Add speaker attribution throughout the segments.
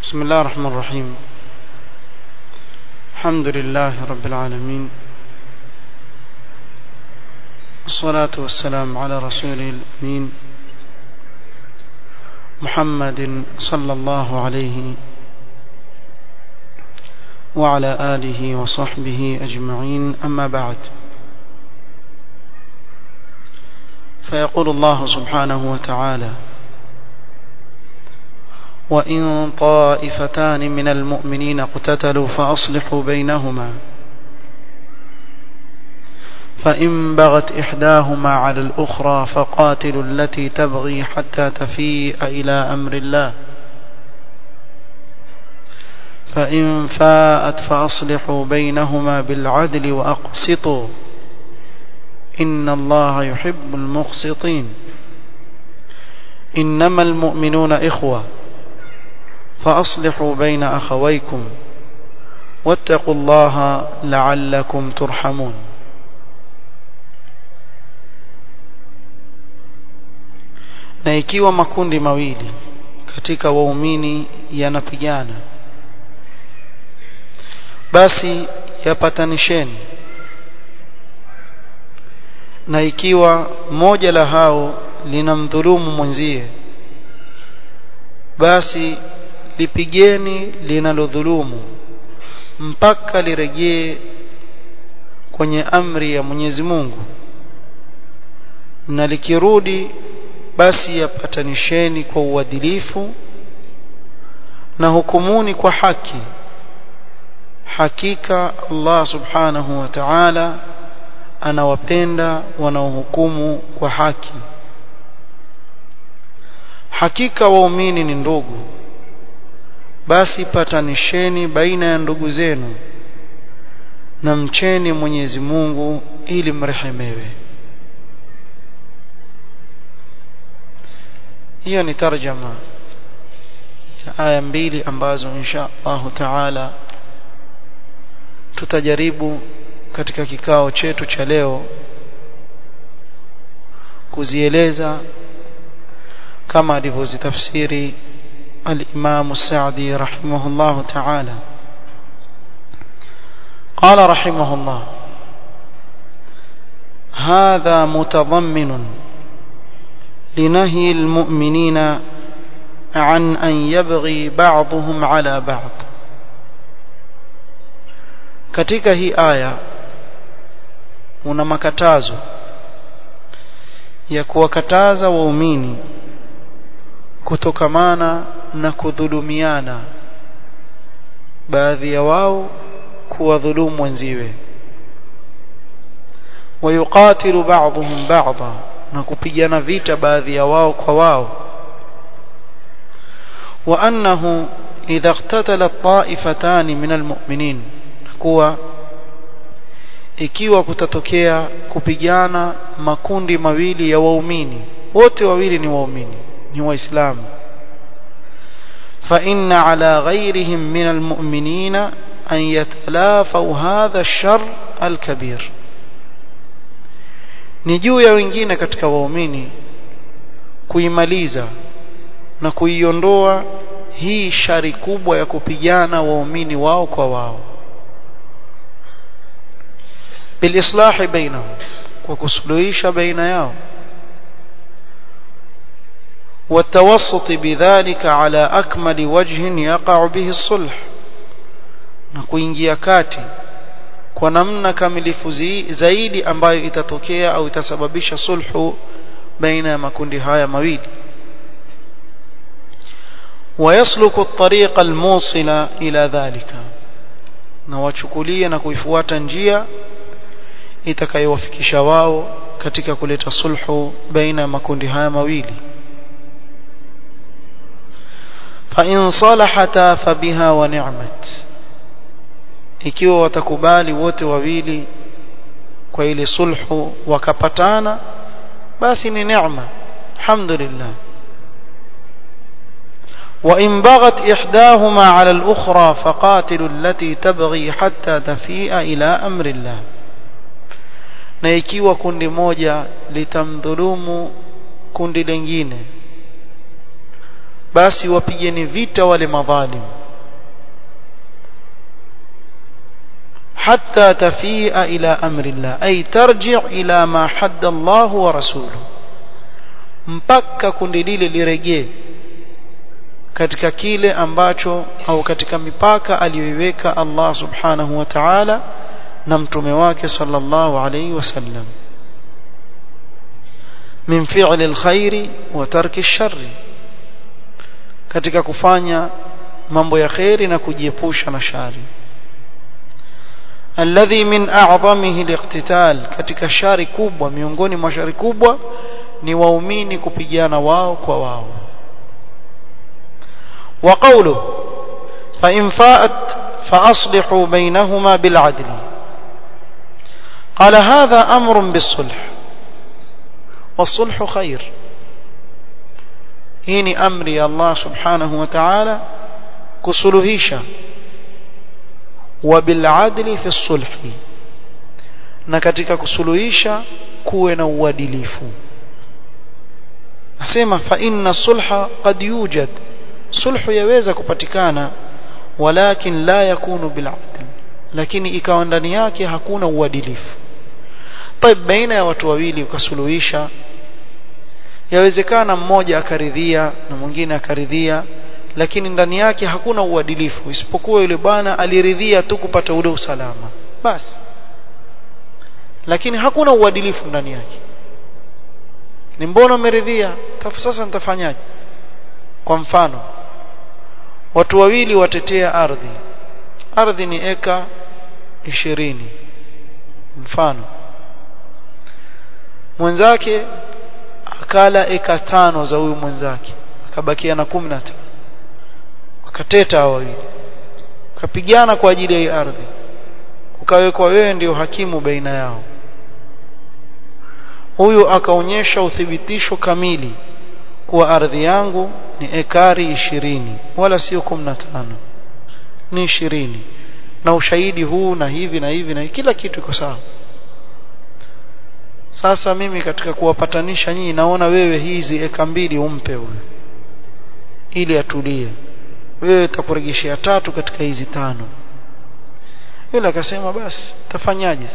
Speaker 1: بسم الله الرحمن الرحيم الحمد لله رب العالمين الصلاة والسلام على رسوله الأمين محمد صلى الله عليه وعلى آله وصحبه أجمعين أما بعد فيقول الله سبحانه وتعالى وإن طائفتان من المؤمنين اقتتلوا فأصلحوا بينهما فإن بغت إحداهما على الأخرى فقاتلوا التي تبغي حتى تفيء إلى أمر الله فإن فاءت فأصلحوا بينهما بالعدل وأقسطوا إن الله يحب المقسطين إنما المؤمنون إخوة فأصلحوا بين أخويكم واتقوا الله لعلكم ترحمون na ikiwa makundi mawili katika waumini yanapigana basi yapatanisheni na ikiwa moja la hao linamdhulumu mwenzie basi lipigeni linalodhulumu mpaka lirejee kwenye amri ya Mwenyezi Mungu na likirudi basi yapatanisheni kwa uadilifu na hukumuni kwa haki hakika Allah subhanahu wa ta'ala anawapenda wanaohukumu kwa haki hakika waumini ni ndugu basi patanisheni baina ya ndugu zenu na mcheni Mwenyezi Mungu ili mrehemewe hiyo ni tarjama ya aya mbili ambazo insha Allah taala tutajaribu katika kikao chetu cha leo kuzieleza kama alivyozitafsiri الإمام السعدي رحمه الله تعالى قال رحمه الله هذا متضمن لنهي المؤمنين عن أن يبغي بعضهم على بعض katika hii aya una makatazo ya kuwakataza waumini kutokamana na kudhulumiana baadhi ya wao kuwadhulumu wenziwe wayuqatilu ba'dhum ba'dha na kupigana vita baadhi ya wao kwa wao wa annahu idha iqtatala ta'ifatan min almu'minin kuwa ikiwa kutatokea kupigana makundi mawili ya waumini wote wawili ni waumini ni waislamu فإن على غيرهم من المؤمنين أن يتلافوا هذا الشر الكبير ni juu ya wengine katika waumini kuimaliza na kuiondoa hii shari kubwa ya kupigana waumini wao kwa wao bilislahi bainahum kwa kusuluhisha baina yao والتوسط بذلك على أكمل وجه يقع به الصلح na kuingia kati kwa namna kamilifu zaidi ambayo itatokea au itasababisha sulhu baina ya makundi haya mawili ويسلك الطريق الموصل إلى ذلك na wachukulie na kuifuata njia itakayowafikisha wao katika kuleta sulhu baina ya makundi haya mawili فإن صلحتا فبها ونعمت ikiwa watakubali wote wawili kwa ile sulhu wakapatana basi ni neema alhamdulillah وإن بغت إحداهما على الأخرى فقاتلوا التي تبغي حتى تفيء إلى أمر الله na ikiwa kundi moja litamdhulumu kundi lingine basi wapigeni vita wale madhalim حتى تفيء إلى أمر الله أي ترجع إلى ما حد الله ورسوله mpaka kundi lile lirejee katika kile ambacho au katika mipaka aliyoiweka Allah subhanahu wa ta'ala na mtume wake sallallahu alayhi wasallam min fi'li alkhairi wa tarki alsharri katika kufanya mambo ya khairi na kujiepusha na shari alladhi min a'zamihi aliqtital katika shari kubwa miongoni mwa shari kubwa ni waumini kupigana wao kwa wao wa qawlu fa in fa'at fa aslihu bainahuma bil 'adl qala hadha amrun bis sulh والصلح خير hii ni amri ya Allah subhanahu wa ta'ala kusuluhisha وبالعدل في الصلح na katika kusuluhisha kuwe na uadilifu nasema fa inna sulha qad yujad sulhu yaweza kupatikana walakin la yakunu bil adl lakini ikawa ndani yake hakuna uadilifu طيب baina ya watu wawili ukasuluhisha yawezekana mmoja akaridhia na mwingine akaridhia lakini ndani yake hakuna uadilifu isipokuwa yule bwana aliridhia tu kupata ule usalama basi lakini hakuna uadilifu ndani yake ni mbona umeridhia sasa nitafanyaje kwa mfano watu wawili watetea ardhi ardhi ni eka ishirini mfano mwenzake akala eka tano za huyu mwenzake akabakia na kumi na tano wakateta hao wawili wakapigana kwa ajili ya hii ardhi ukawekwa wewe ndio hakimu baina yao huyu akaonyesha uthibitisho kamili kuwa ardhi yangu ni ekari ishirini wala sio kumi na tano ni ishirini na ushahidi huu na hivi na hivi na hivi, kila kitu iko sawa sasa mimi katika kuwapatanisha nyinyi naona wewe hizi eka mbili umpe huyu ili atulie wewe utakurejeshea tatu katika hizi tano yule akasema basi tafanyaje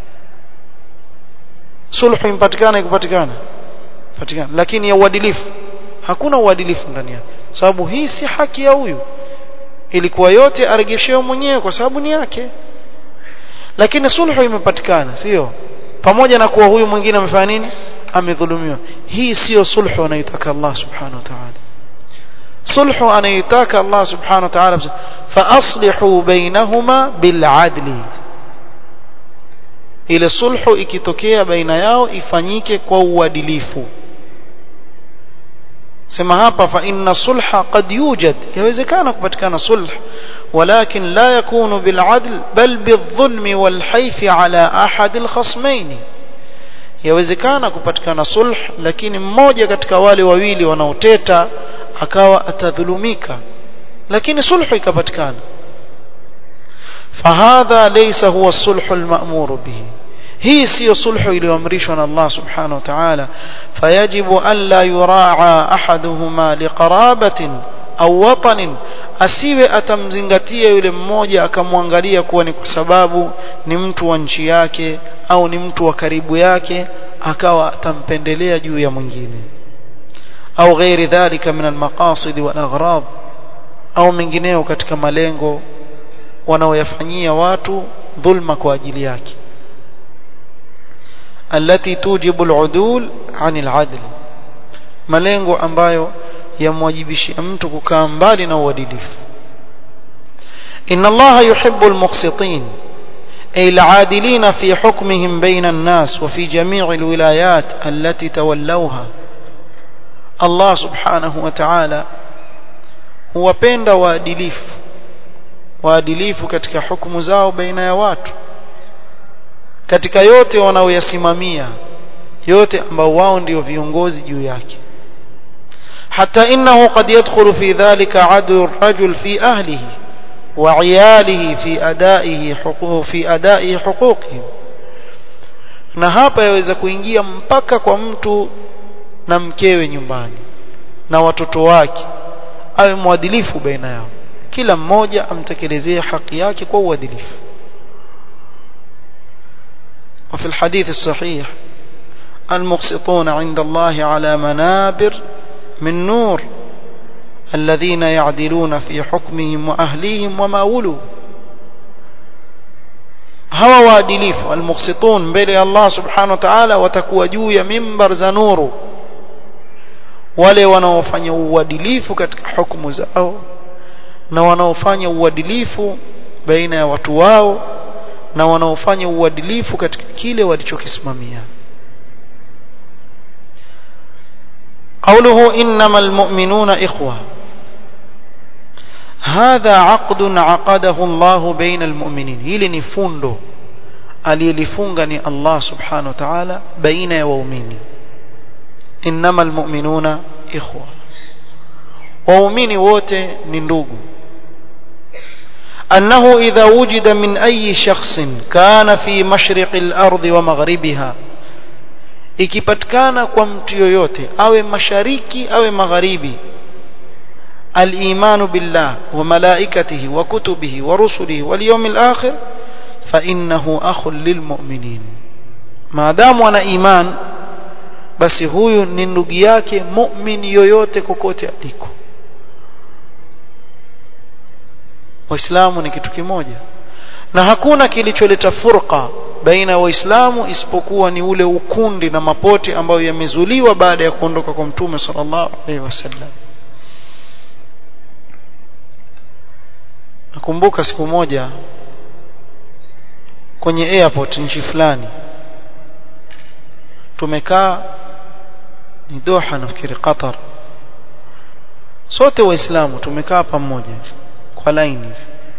Speaker 1: sulhu impatikana ikupatikana patikana lakini ya uadilifu hakuna uadilifu ndani yake sababu hii si haki ya huyu ilikuwa yote aregeshewe mwenyewe kwa sababu ni yake lakini sulhu imepatikana sio pamoja na kuwa huyu mwingine amefanya nini amedhulumiwa hii sio sulhu anayotaka Allah subhanahu wa ta'ala sulhu anayotaka Allah subhanahu wa ta'ala fa aslihu bainahuma bil adli ile sulhu ikitokea baina yao ifanyike kwa uadilifu sema hapa fa inna sulha qad yujad yawezekana kupatikana sulh ولكن لا يكون بالعدل بل بالظلم والحيف على أحد الخصمين yawezekana kupatikana sulh lakini mmoja katika wale wawili wanaoteta akawa atadhulumika lakini sulhu ikapatikana fahadha laysa huwa sulhu alma'mur bihi hii siyo sulhu iliyoamrishwa na Allah subhanahu wa ta'ala fayajibu an la yuraa ahaduhuma liqarabatin au watanin asiwe atamzingatia yule mmoja akamwangalia kuwa ni kwa sababu ni mtu wa nchi yake au ni mtu wa karibu yake akawa atampendelea juu ya mwingine au ghairi dhalika min almaqasid wal aghrab au mengineo katika malengo wanaoyafanyia watu dhulma kwa ajili yake التي توجب العدول عن العدل malengo ambayo yamwajibishia mtu kukaa mbali na uadilifu inna allaha yuhibbu almuqsitin ay al'adilina fi hukmihim bayna an-nas wa fi jami' alwilayat allati tawallawha Allah subhanahu wa ta'ala huwapenda waadilifu waadilifu katika hukumu zao baina ya watu katika yote wanaoyasimamia yote ambao wao ndio viongozi juu yake حتى إنه قد يدخل في ذلك عدل الرجل في أهله وعياله في أدائه حقوق في أدائه حقوقهم na hapa yaweza kuingia mpaka kwa mtu na mkewe nyumbani na watoto wake awe mwadilifu baina yao kila mmoja amtekelezee haki yake kwa uadilifu وفي الحديث الصحيح المقسطون عند الله على منابر من نور الذين يعدلون في حكمهم وأهليهم وما ولوا hawa waadilifu almuqsitun mbele ya Allah subhanahu wa ta'ala watakuwa juu ya mimbar za nuru wale wanaofanya uadilifu katika hukumu zao na wanaofanya uadilifu baina ya watu wao na wanaofanya uadilifu katika kile walichokisimamia قوله إنما المؤمنون إخوة هذا عقد عقده الله بين المؤمنين hili ni fundo aliyelifunga ni Allah subhanahu wa ta'ala baina ya waumini إنما المؤمنون إخوة waumini wote ni ndugu أنه إذا وجد من أي شخص كان في مشرق الأرض ومغربها ikipatikana kwa mtu yoyote awe mashariki awe magharibi الإيمان بالله وملائكته وكتبه ورسله واليوم الآخر فإنه أخ للمؤمنين ما دام أنا إيمان basi huyu ni ndugu yake mu'min yoyote kokote aliko waislamu ni kitu kimoja na hakuna kilicholeta furqa baina ya waislamu isipokuwa ni ule ukundi na mapote ambayo yamezuliwa baada ya kuondoka kwa mtume sallallahu alaihi wasallam nakumbuka siku moja kwenye airport nchi fulani tumekaa ni Doha nafikiri Qatar sote waislamu tumekaa pamoja kwa laini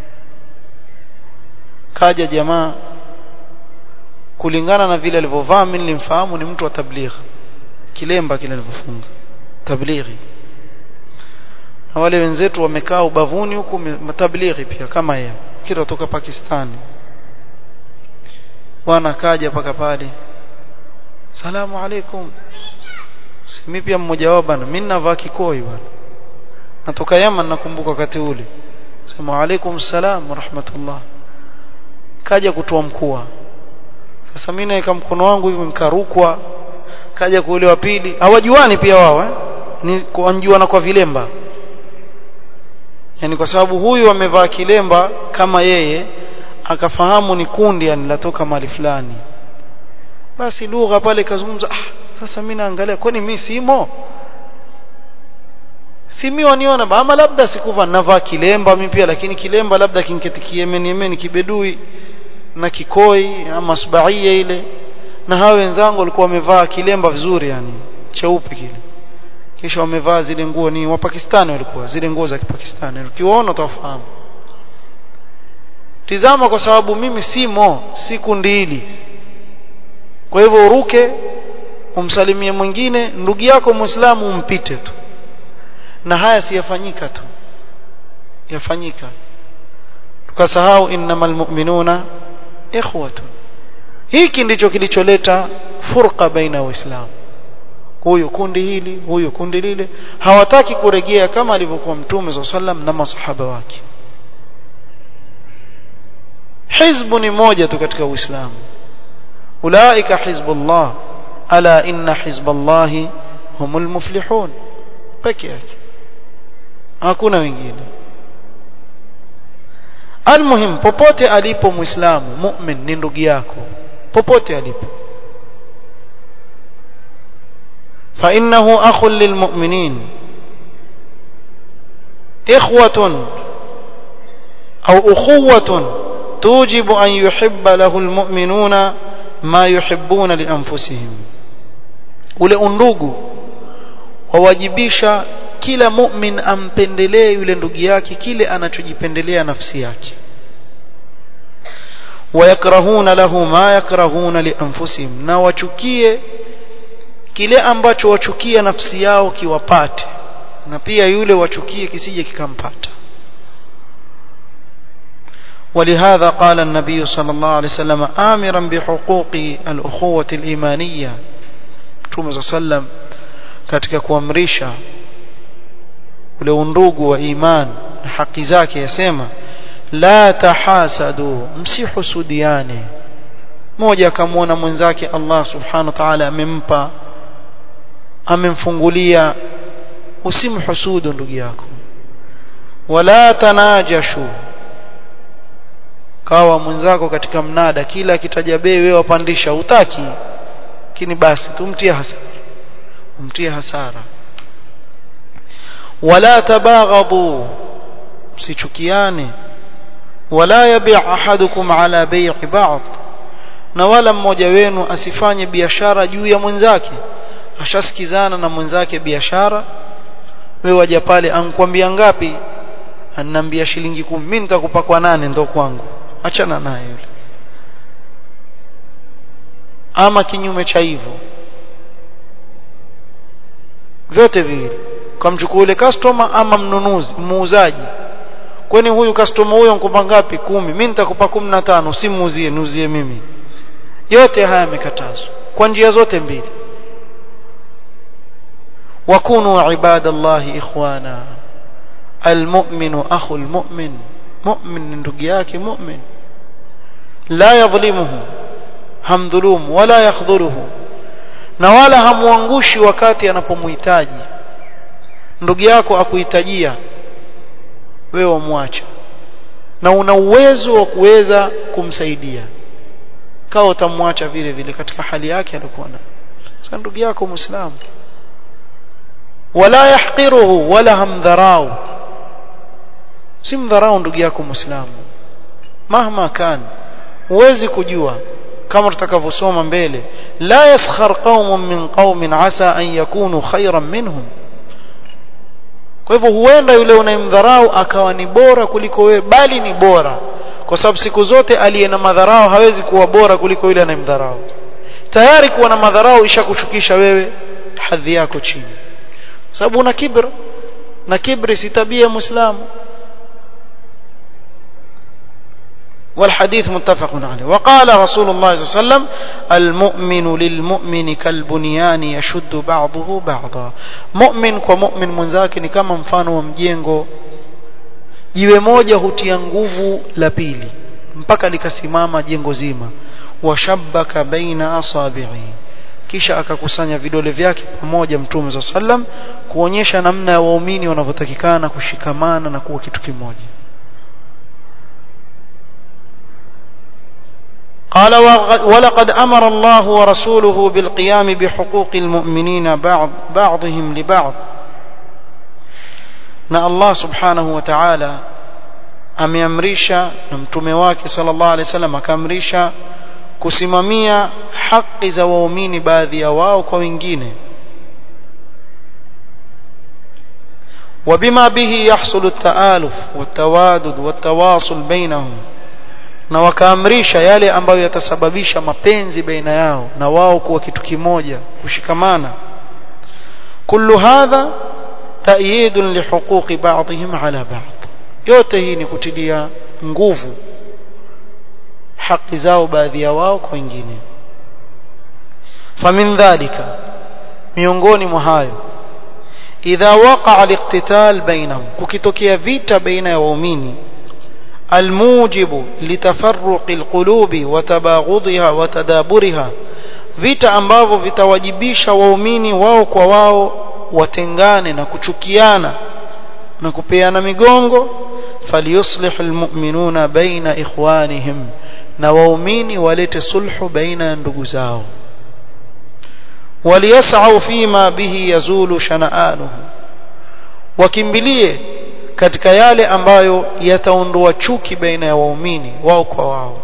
Speaker 1: kaja jamaa kulingana na vile alivyovaa mimi nilimfahamu ni mtu wa tabligh kilemba kile alivyofunga tablighi na wale wenzetu wamekaa ubavuni huku matablighi pia kama yeye kila kutoka Pakistani bwana kaja paka pale salamu alaikum simi pia mmoja wao bana mimi navaa kikoi bana natoka Yaman nakumbuka wakati ule sema alaikum salam wa rahmatullah kaja kutoa mkua sasa mimi naweka mkono wangu hivi nikarukwa kaja kule wa pili hawajuani pia wao eh ni kuanjuana kwa vilemba yani kwa sababu huyu amevaa kilemba kama yeye akafahamu ni kundi yani latoka mali fulani basi lugha pale kazungumza ah sasa mimi naangalia kwani mimi simo si mimi waniona ama labda sikuva navaa kilemba mimi pia lakini kilemba labda kinketi Yemen Yemen kibedui na kikoi ama sbaia ile na hao wenzangu walikuwa wamevaa kilemba vizuri yani cheupe kile kisha wamevaa zile nguo ni wa Pakistani walikuwa zile nguo za Kipakistani ukiwaona utafahamu tizama kwa sababu mimi simo si kundi hili kwa hivyo uruke umsalimie mwingine ndugu yako muislamu umpite tu na haya siyafanyika tu yafanyika tukasahau innamal mu'minuna ikhwatun hiki ndicho kilicholeta furqa baina waislamu huyu kundi hili huyu kundi lile hawataki kuregea kama alivyokuwa mtume za sallam na masahaba wake hizbu ni moja tu katika uislamu ulaika hizbullah ala inna hizballahi humul muflihun peke yake hakuna wengine almuhim popote alipo muislamu mu'min ni ndugu yako popote alipo فإنه أخ للمؤمنين إخوة أو أخوة توجب أن يحب له المؤمنون ما يحبون لأنفسهم ule undugu wawajibisha kila mu'min ampendelee yule ndugu yake kile anachojipendelea nafsi yake wayakrahuna lahu ma yakrahuna lianfusihim na wachukie kile ambacho wachukia nafsi yao kiwapate na pia yule wachukie kisije kikampata ولهذا قال النبي صلى الله عليه وسلم آمرا بحقوق الأخوة الإيمانية Mtume صلى الله عليه وسلم katika kuamrisha ule undugu wa iman na haki zake yasema la tahasadu msihusudiane mmoja akamwona mwenzake Allah subhanahu wa ta'ala amempa amemfungulia usimhusudu ndugu yako wala tanajashu kawa mwenzako katika mnada kila akitaja bei wewe wapandisha utaki lakini basi tumtie hasara umtie hasara wala tabaghadu msichukiane wala yabi' ahadukum ala bay'i ba'd na wala mmoja wenu asifanye biashara juu ya mwenzake ashasikizana na mwenzake biashara wewe waja pale ankwambia ngapi ananiambia shilingi kumi mimi nitakupa kwa nane ndo kwangu achana naye yule ama kinyume cha hivyo vyote viwili kamchukua yule customer ama mnunuzi muuzaji kwani huyu customer huyo nikupa ngapi kumi mimi nitakupa kumi na tano usimuuzie niuzie mimi yote haya yamekatazwa kwa njia zote mbili wakunu ibadallahi ikhwana almu'minu akhu almu'min mu'min ndugu yake mu'min la yadhlimuhu hamdhulumu wala yakhdhuluhu na wala hamuangushi wakati anapomhitaji ndugu yako akuhitajia wewe wamwacha na una uwezo wa kuweza kumsaidia kawa utamwacha vile vile katika hali yake alikuwa nayo sasa ndugu yako muislamu wala yahqiruhu wala hamdharau si mdharau ndugu yako muislamu mahma kan huwezi kujua kama tutakavyosoma mbele la yaskhar qaumun min qaumin asa an yakunu khayran minhum kwa hivyo huenda yule unayemdharau akawa ni bora kuliko wewe bali ni bora kwa sababu siku zote aliye na madharau hawezi kuwa bora kuliko yule anayemdharau tayari kuwa na madharau ishakushukisha wewe hadhi yako chini sababu una kibra na kibri si tabia muislamu والحديث متفق عليه وقال رسول الله صلى الله عليه وسلم المؤمن للمؤمن كالبنيان يشد بعضه بعضا مؤمن ومؤمن mwenzake ni kama mfano wa mjengo jiwe moja hutia nguvu la pili mpaka likasimama jengo zima washabbaka baina asabi'i kisha akakusanya vidole vyake pamoja mtume za sallam kuonyesha namna ya waumini wanavyotakikana kushikamana na kuwa kitu kimoja قال ولقد أمر الله ورسوله بالقيام بحقوق المؤمنين بعض بعضهم لبعض na Allah subhanahu wa ta'ala ameamrisha na mtume wake sallallahu alaihi wasallam akaamrisha kusimamia haki za waumini baadhi ya wao kwa wengine وبما به يحصل التآلف والتوادد والتواصل بينهم na wakaamrisha yale ambayo yatasababisha mapenzi baina yao na wao kuwa kitu kimoja kushikamana kullu hadha ta'yid lihuquq ba'dihim ala ba'd yote hii ni kutilia nguvu haki zao baadhi ya wao kwa wengine famin dhalika miongoni mwa hayo idha waqa'a al-iqtital bainahum kukitokea vita baina ya waumini الموجب لتفرق القلوب وتباغضها وتدابرها vita ambavyo vitawajibisha waumini wao kwa wao watengane na kuchukiana na kupeana migongo falyuslih almu'minuna baina ikhwanihim na waumini walete sulhu baina ya ndugu zao waliyas'u fima bihi yazulu shana'anuhu wakimbilie katika yale ambayo yataondoa chuki baina ya waumini wao kwa wao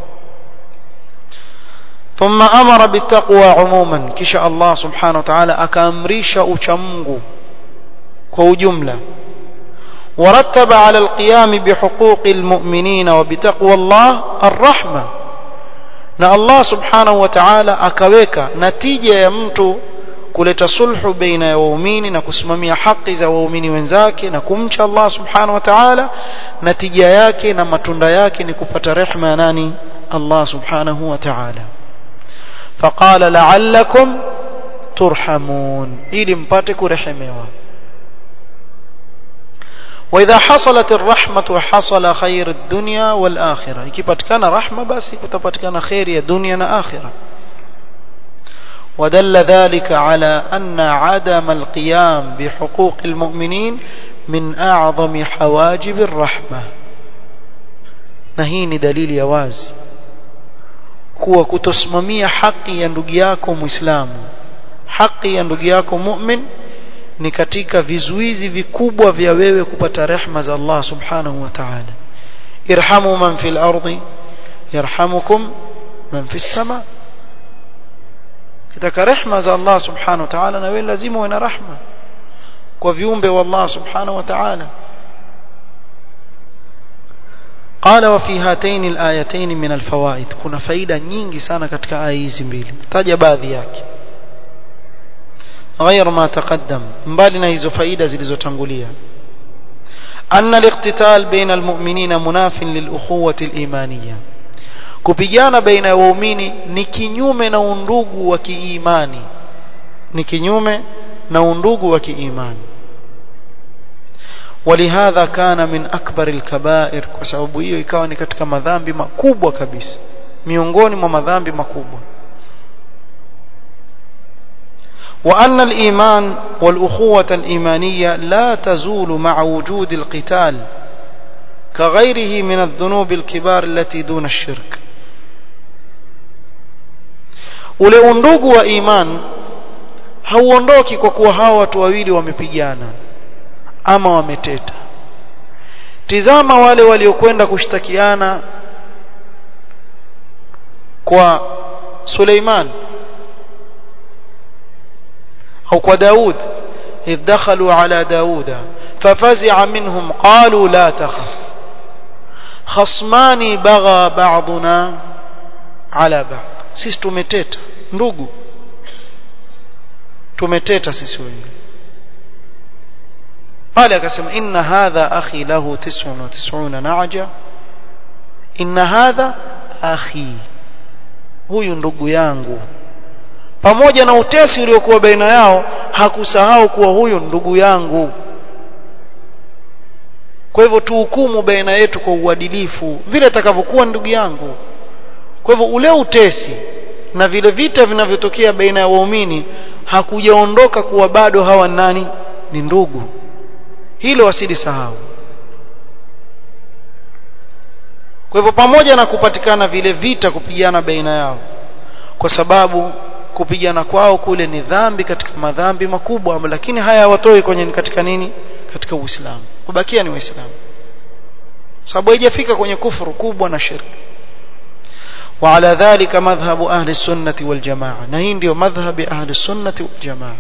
Speaker 1: ثم امر بالتقوى عموما kisha Allah subhanahu wa ta'ala akaamrisha uchamungu kwa ujumla ورتب على القيام بحقوق المؤمنين وبتقوى الله الرحمه na Allah subhanahu wa ta'ala akaweka natija ya mtu kuleta sulhu baina ya waumini na kusimamia haki za waumini wenzake na kumcha Allah subhanahu wa ta'ala natija yake na matunda yake ni kupata rehema ya nani Allah subhanahu wa ta'ala faqala la'allakum turhamun ili mpate kurehemewa واذا حصلت الرحمه حصل خير الدنيا والاخره ikipatikana rahma basi kutapatikana khairi ya dunia na akhirah ودل ذلك على أن عدم القيام بحقوق المؤمنين من أعظم حواجب الرحمة نهيني دليل يواز kuwa kutosimamia haki ya ndugu yako muislamu haki ya ndugu yako mu'min ni katika vizuizi vikubwa vya wewe kupata rehma za Allah subhanahu wa ta'ala irhamu man fil ardi yarhamukum man fis sama kitaka rehma za Allah subhanahu wa ta'ala na wewe lazima uwe na rahma kwa viumbe wa Allah subhanahu wa ta'ala قال وفي هاتين الآيتين من الفوائد كنا فائدة nyingi sana katika aya hizi mbili taja baadhi yake غير ما تقدم mbali na hizo faida zilizotangulia أن الاقتتال بين المؤمنين مناف للأخوة الإيمانية kupigana baina ya waumini ni kinyume na undugu wa kiimani ni kinyume na undugu wa kiimani ولهذا كان من أكبر الكبائر kwa sababu hiyo ikawa ni katika madhambi makubwa kabisa miongoni mwa madhambi makubwa وأن الإيمان والأخوة الإيمانية لا تزول مع وجود القتال كغيره من الذنوب الكبار التي دون الشرك ule undugu wa iman hauondoki kwa kuwa hawa watu wawili wamepigana ama wameteta tizama wale waliokwenda kushtakiana kwa Suleiman au kwa Daud إذ دخلوا على داود ففزع منهم قالوا لا تخف خصمان بغى بعضنا على بعض sisi tumeteta ndugu tumeteta sisi wengi قال akasema inna hadha akhi lahu 99 na'ja inna hadha akhi huyu ndugu yangu pamoja na utesi uliokuwa baina yao hakusahau kuwa huyo ndugu yangu kwa hivyo tuhukumu baina yetu kwa uadilifu vile atakavyokuwa ndugu yangu kwa hivyo ule utesi na vile vita vinavyotokea baina ya waumini hakujaondoka kuwa bado hawa nani ni ndugu hilo wasilisahau kwa hivyo pamoja na kupatikana vile vita kupigana baina yao kwa sababu kupigana kwao kule ni dhambi katika madhambi makubwa lakini haya hawatoi kwenye katika nini katika uislamu kubakia ni waislamu sababu haijafika kwenye kufuru kubwa na shirki وعلى ذلك مذهب أهل السنة والجماعة نهين ديو مذهب أهل السنة والجماعة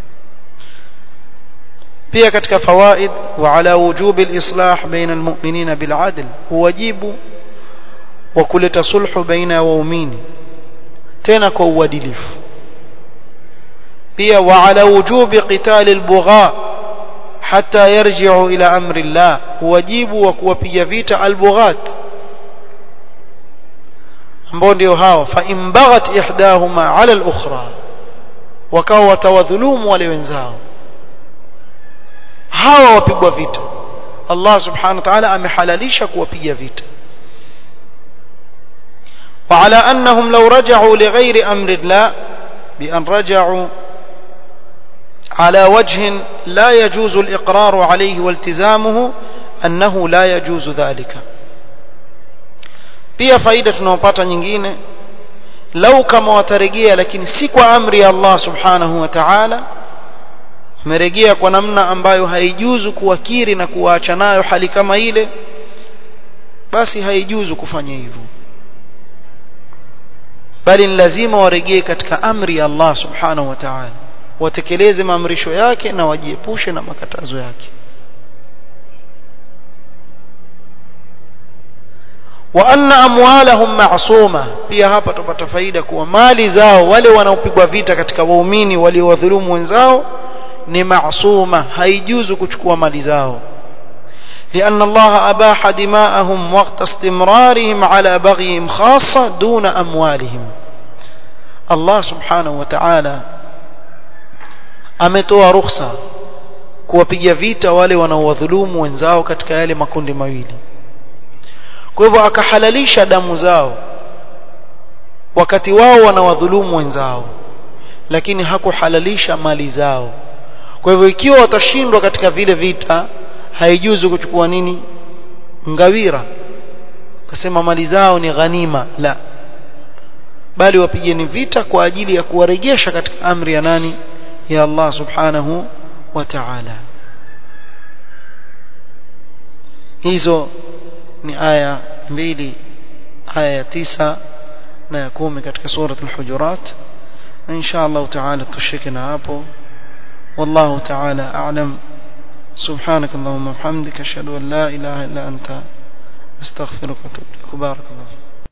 Speaker 1: pia katika fawaid وعلى وجوب الإصلاح بين المؤمنين بالعدل واجب وكلت صلح بين waumini tena kwa uadilifu pia وعلى وجوب قتال البغاء حتى يرجعوا إلى أمر الله wajibu wa kuwapiga vita albughat ambao ndio hao fa in baghat ihdahuma ala al-ukhra wakawa watawadhulumu wale wenzao hawa wapigwa vita Allah subhanahu wa ta'ala amehalalisha kuwapiga vita وعلى أنهم لو رجعوا لغير أمر الله بأن رجعوا على وجه لا يجوز الإقرار عليه والتزامه أنه لا يجوز ذلك pia faida tunayopata nyingine lau kama watarejea lakini si kwa amri ya Allah subhanahu wa ta'ala wamerejea kwa namna ambayo haijuzu kuwakiri na kuwaacha nayo hali kama ile basi haijuzu kufanya hivyo bali ni lazima warejee katika amri ya Allah subhanahu wa ta'ala watekeleze maamrisho yake na wajiepushe na makatazo yake wa anna amwalahum ma'suma pia hapa tupata faida kuwa mali zao wale wanaopigwa vita katika waumini waliowadhulumu wenzao ni ma'suma haijuzu kuchukua mali zao لأن الله أباح دماءهم وقت استمرارهم على بغيهم خاصة دون أموالهم الله سبحانه وتعالى ametoa ruhusa kuwapiga vita wale wanaowadhulumu wenzao katika yale makundi mawili kwa hivyo akahalalisha damu zao wakati wao wanawadhulumu wenzao lakini hakuhalalisha mali zao kwa hivyo ikiwa watashindwa katika vile vita haijuzu kuchukua nini ngawira kasema mali zao ni ghanima la bali wapigeni vita kwa ajili ya kuwarejesha katika amri ya nani ya Allah subhanahu wa ta'ala hizo ni aya mbili aya ya tisa na ya kumi katika surat al-hujurat na insha Allah ta'ala tushike na hapo والله تعالى أعلم سبحانك اللهم وبحمدك أشهد أن لا إله إلا أنت أستغفرك وأتوب إليك بارك الله